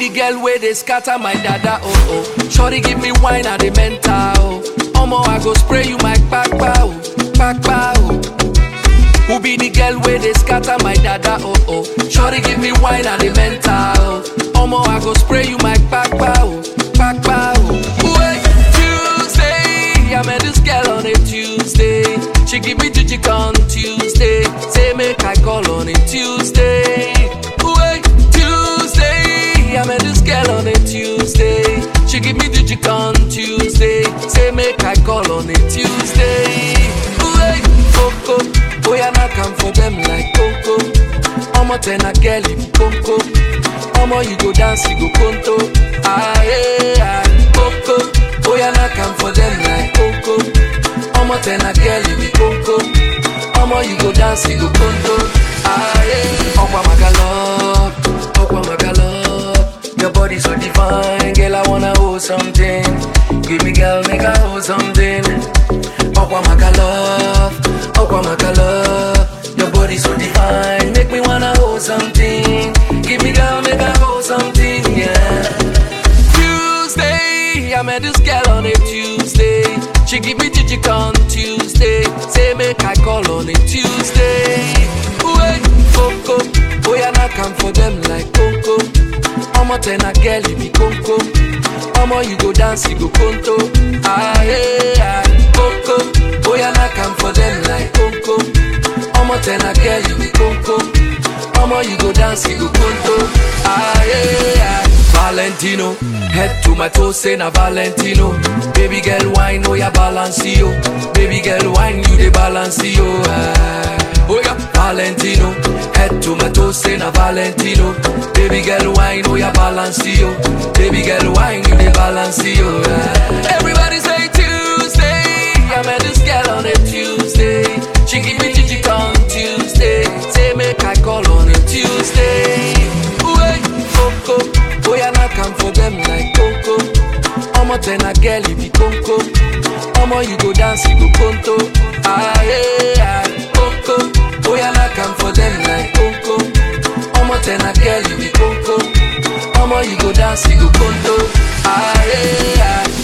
the girl where they scatter my dada oh oh. Shorty give me wine at the mental oh. Omo I go spray you my kpakpa oh, kpakpa oh. Who be the girl where they scatter my dada oh oh. Shorty give me wine at the mental oh. Omo I go spray you my kpakpa oh, kpakpa oh. Wait, Tuesday, I met this girl on a Tuesday. She give me jijik on Tuesday. Say make I call on a Tuesday. Wait, Tuesday, I met this girl on a Tuesday. She give me jijik on Tuesday. Say make I call on a Tuesday. Wait, Coco, boy I not come for them like Coco. Omo ten a girl if Coco. Omo you go dance you go conto. Ah yeah, Coco, boy I not come for them like Coco. Omo ten a girl if Coco. Omo you go dance you go conto. Ah yeah, Okwa Magalo, Okwa Magalo. Your body so divine, girl I wanna hold something. Give me girl make I hold something. Okwa Magalo, Okwa Magalo. Your body so divine, make me wanna hold something. Give me girl make I hold something, yeah. Tuesday, I met this girl on a Tuesday. She give me jijik on Tuesday. Say make I call on a Tuesday. Wait, Coco, boy I not come for them like Coco. Omo ten a girl you be Coco. Omo you go dance you go conto. Ah yeah, Coco, boy I not come for them like Coco. Omo ten a girl you be Coco. Omo you go dance you go conto. Ah yeah. Valentino, head to my toes, say na Valentino. Baby girl, wine, oh yeah, balance yo. Baby girl, wine, you the balance yo. Ah. Oh yeah, Valentino, head to my toes, say na Valentino. Baby girl, wine, oh yeah, balance yo. Baby girl, wine, you the balance yo. Ah. Everybody say Tuesday, I met this girl on a Tuesday. She give me jijik on Tuesday. Say make I call on a Tuesday. Wait, Coco, boy I not come for them like Coco. Omo ten a girl if you Coco. Omo you go dance you go conto. Ah yeah, Coco, boy I not come for them like Coco. Omo ten a girl if you Coco. Omo you go dance you go conto. Ah yeah.